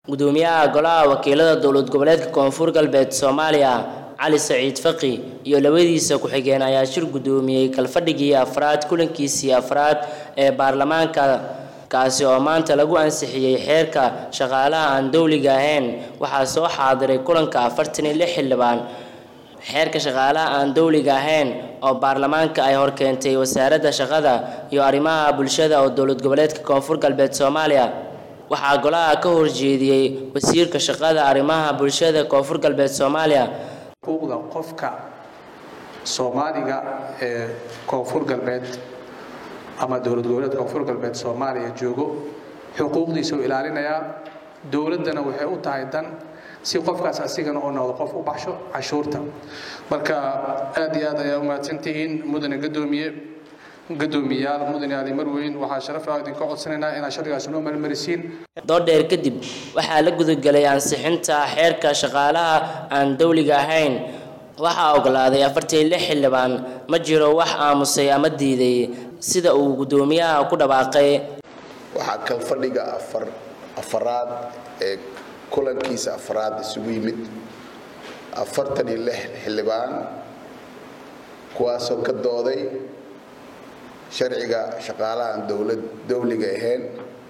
gudoomiyaha golaha wakiilada dowlad goboleedka koonfur galbeed soomaaliya cali saciid faqi iyo labadiisa ku-xigeen ayaa shir gudoomiyey kalfadhigii afraad kulankiisii afraad ee baarlamaanka kaasi oo maanta lagu ansixiyey xeerka shaqaalaha aan dowliga ahayn waxaa soo xaadiray kulanka afartan iyo lix xildhibaan xeerka shaqaalaha aan dowliga ahayn oo baarlamaanka ay horkeentay wasaaradda shaqada iyo arrimaha bulshada oo dowlad goboleedka koonfur galbeed soomaaliya waxaa golaha ka horjeediyey wasiirka shaqada arrimaha bulshada koonfur galbeed soomaaliya xuquuqda qofka soomaaliga ee koonfur galbeed ama dowlad goboleed koonfur galbeed soomaaliya joogo xuquuqdiisa u ilaalinayaa dowladdana waxay u tahay dan si qofkaas asigana oo noqdo qof u baxsho cashuurta marka aad iyo aad ayaa u mahadsantihiin mudane gadoomiye gadoomiyayaal mudane ali marweyn waxaa sharaf ah idinka codsanaynaa inaad sharcigaas noo marmarisiin doodheer kadib waxaa la gudagelay ansixinta xeerka shaqaalaha aan dowliga ahayn waxaa ogolaaday afartan iyo lix xildhibaan ma jiro wax aamusay ama diiday sida uu gudoomiyaha ku dhawaaqay waxaa kalfadhiga afar afaraad ee kulankiisa afraad isugu yimid afartan iyo lix xildhibaan kuwaasoo ka dooday sharciga shaqaalahan dowlad dowliga ahayn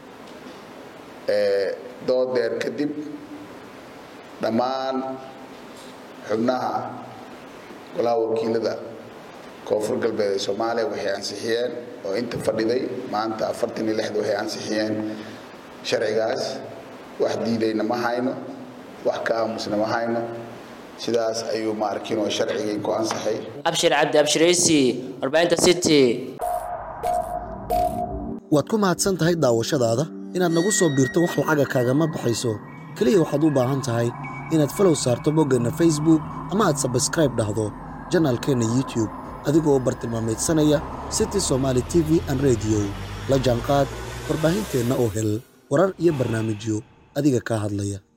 ee doodeer kadib dhammaan xubnaha golaha wakiilada koonfur galbeed ee soomaaliya waxay ansixiyeen oo inta fadhiday maanta afartan iyo lixda waxay ansixiyeen sharcigaas wax diidayna ma hayno wax ka aamusna ma hayno sidaas ayuu ma arkin oo sharcigii ku ansaxay abshir cabdi abshiraysi warbaahinta city waad ku mahadsan tahay daawashadaada inaad nagu soo biirto wax lacaga kaagama baxayso keliya waxaad u baahan tahay inaad falow saarto boggeenna facebook ama aad sabskraib dhahdo janaalkeenna youtube adigoo u bartilmaamaydsanaya city somaali t v an rediyo la jaanqaad warbaahinteenna oo hel warar iyo barnaamijyo adiga kaa hadlaya